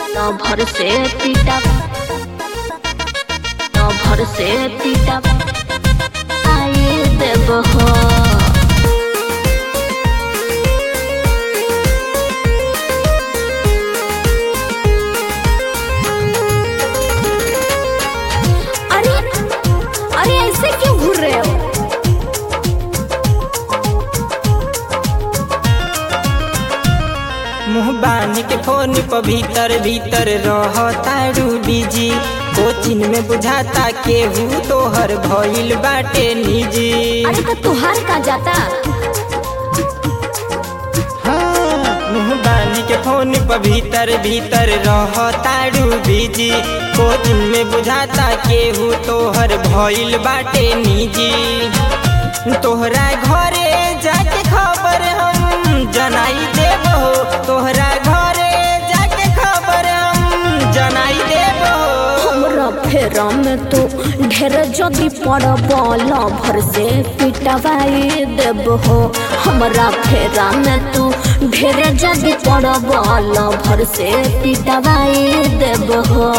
न भर से पीटा न भर से पीटा आए देव हो अरे अरे ऐसे क्यों घूर रहे हो मुँह बांध के फोन पर भीतर भीतर रहतारू बिजी कोचिंग में बुझाता केहू तोहर भइल बाटे निजी अरे तो तुहार का जाता हाँ, मुँह बांध के फोन पर भीतर भीतर रहतारू बिजी कोचिंग में बुझाता केहू तोहर भइल बाटे निजी तोहरा घरे जाके खबर हम जनाई देब हो तोहरा घरे जाके खबर हम जनाई देब हो हमरा फेरा में तो ढेर जदी पड़बल भर से पिटवाई देब हो हमरा फेरा में तू ढेर जदी पड़बल भर से पिटवाई देब हो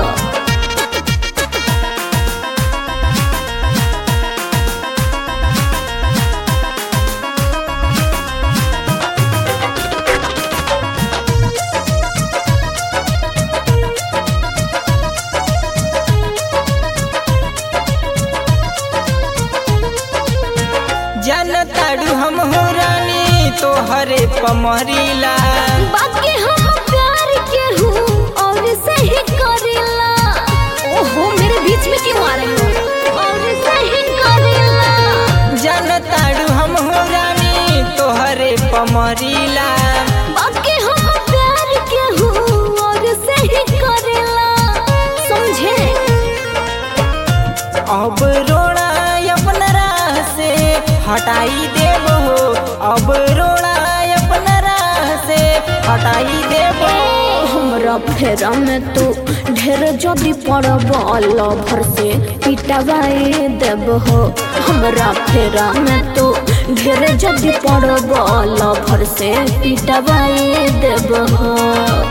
जनताड़ू हम हो रानी तोहरे पमरीला बाकी हम प्यार के हूँ और सही करेला ओहो मेरे बीच में क्यों आ रहे हो और सही करेला जनताड़ू हम हो रानी तोहरे पमरीला बाकी हम प्यार के हूँ और सही करेला समझे अब रोड़ा अपना राह से हटाई देब हो अब रोड़ा अपना राह से हटाई देब हो हमरा फेरा में तू ढेर जदी पड़बल भर से पिटवाई देब हो हमरा फेरा में तू ढेर जदी पड़बल भर से पिटवाई देब हो